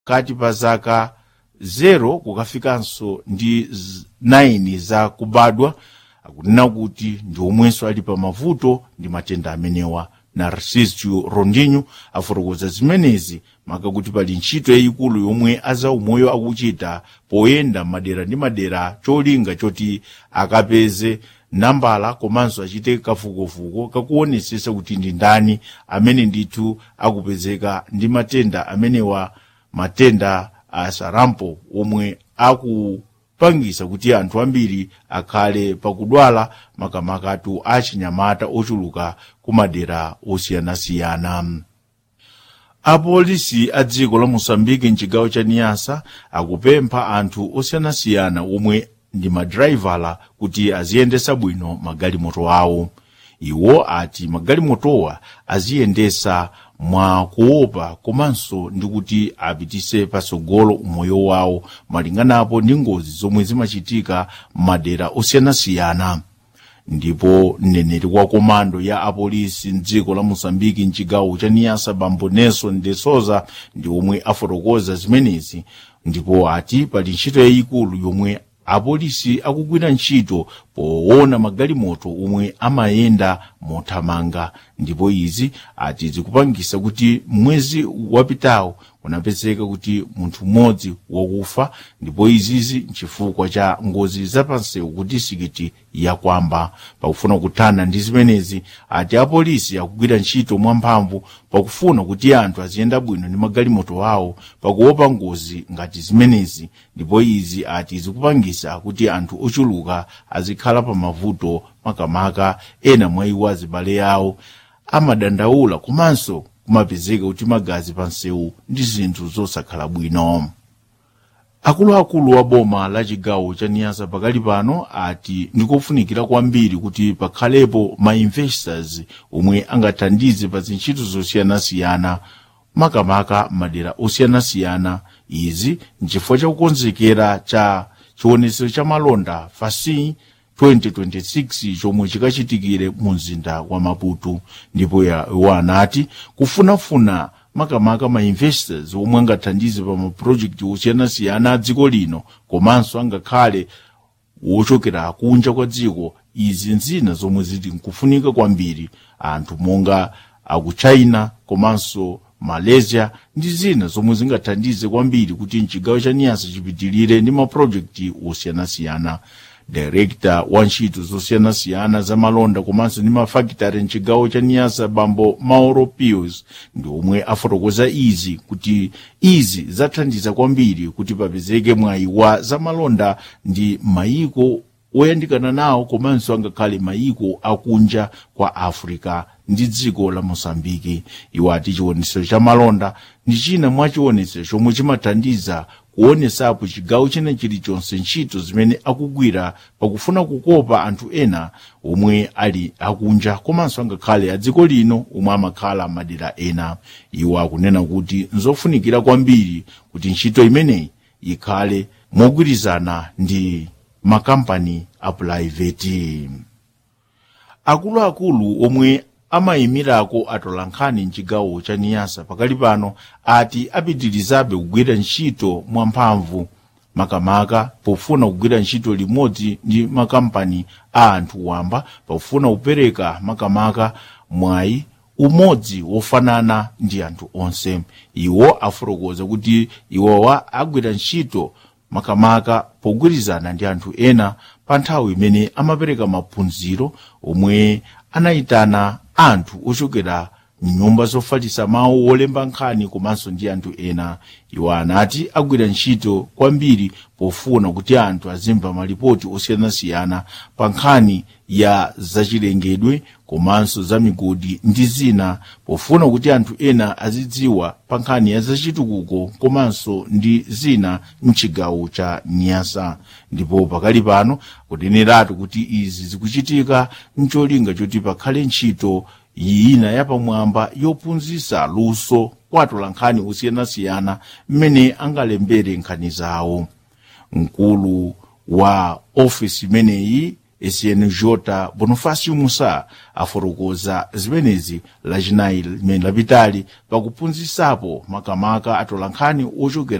kati pa zaka 0 kukafikanso ndi 9 za kubadwa akunena kuti ndi omwenso ali pa mavuto ndi matenda amenewa narcisio rondinho afotokoza zimenezi maka kuti pali ntchito yayikulu yomwe azaumoyo akuchita poyenda madera ndi madera cholinga choti akapeze nambala komanso achite kafukufuku kakuonesesa kuti ndi ndani amene ndithu akupezeka ndi matenda amenewa matenda a sarampo omwe akupangisa kuti anthu ambiri akhale pakudwala makamakatu achinyamata ochuluka kumadera osiyanasiyana apolisi a dziko la mosambiki mchigawo cha niyasa akupempha anthu osiyanasiyana omwe ndi madraivala kuti aziyendesa bwino magalimoto awo iwo ati magalimotowa aziyendesa mwa kuopa komanso ndi kuti apitise patsogolo umoyo wawo malinganapo ndi ngozi zomwe zimachitika m'madera osiyanasiyana ndipo mneneri wa komando ya apolisi mdziko la mosambiki mchigawo cha niyasa bambo nelson de souza ndi omwe afotokoza zimenezi ndipo ati pali ntchito yayikulu yomwe apolisi akugwira ntchito poona magalimoto omwe amayenda mothamanga ndipo izi ati zikupangisa kuti mwezi wapitawo kunapezeka kuti munthu mmodzi wakufa ndipo izizi nchifukwa cha ngozi zapansewu kuti sikiti yakwamba pakufuna kuthana ndi zimenezi ati apolisi akugwira ntchito mwamphamvu pakufuna kuti anthu aziyenda bwino ndi magalimoto awo pakuopa ngozi ngati zimenezi ndipo izi ati zikupangisa kuti anthu ochuluka azikhala pa mavuto makamaka ena mwa iwo azibale yawo amadandaula komanso kumapezeka kuti magazi pansewu ndi zinthu zosakhala bwino akuluakulu wa boma la chigawo cha niyasa pakali pano ati ndikofunikira kwambiri kuti pakhalepo ma investors omwe angathandize pa zintchito zosiyanasiyana makamaka madera osiyanasiyana izi nchifukwa chakukonzekera cha chionetsero cha malonda fasi 2026 chomwe chikachitikire mu mzinda wa maputo ndipo iwo anati kufunafuna makamaka ma investors omwe angathandize pa mapurojekiti osiyanasiyana a dziko lino komanso angakhale wochokera kunja kwa dziko izi nzina zomwe zili nkufunika kwambiri anthu monga aku china komanso malaysia ndi zina zomwe zingathandize kwambiri kuti mchigawo cha niyasa chipitilire ndi mapurojekiti osiyanasiyana direkta wa ntchito zosiyanasiyana za malonda komanso ndi mafakitare mchigawo cha niyasa bambo mauro pius ndi omwe afotokoza izi kuti izi zathandiza kwambiri kuti papezeke mwayi wa za malonda ndi mayiko oyandikana nawo komanso angakhale mayiko akunja kwa africa ndi dziko la mosambiki iwo ati chionetsero cha malonda ndi china mwa chionetsero chomwe chimathandiza kuonesapo chigawo china chilichonse ntchito zimene akugwira pakufuna kukopa anthu ena omwe ali akunja komanso angakhale a dziko lino omwe amakhala madera ena iwo akunena kuti nzofunikira kwambiri kuti ntchito imeneyi ikhale mogwirizana ndi makampani apulaiveti akuluakulu omwe amayimirako atolankhani mchigawo cha niyasa pakali pano ati apitirizabe kugwira ntchito mwamphamvu makamaka pofuna kugwira ntchito limodzi ndi makampani a anthu wamba pofuna kupereka makamaka mwayi umodzi wofanana ndi anthu onse iwo afotokoza kuti iwowa agwira ntchito makamaka pogwirizana ndi anthu ena pa nthawi imene amapereka maphunziro omwe anayitana anthu ochokera mnyumba zofalitsa mawu wolemba nkhani komanso ndi anthu ena iwo anati agwira ntchito kwambiri pofuna kuti anthu azimva malipoti osiyanasiyana pa nkhani ya zachilengedwe komanso za migodi ndi zina pofuna kuti anthu ena azidziwa pa nkhani ya zachitukuko komanso ndi zina mchigawo cha nyasa ndipo pakali pano kuneneratu kuti izi zikuchitika mcholinga choti pakhale ntchito yina yapamwamba yophunzitsa luso kwa atolankhani osiyanasiyana mmene angalembere nkhani zawo mkulu wa ofisi imeneyi snj bonifacio musa afotokoza zimenezi lachinayi limene lapitali pakuphunzitsapo makamaka atolankhani ochokera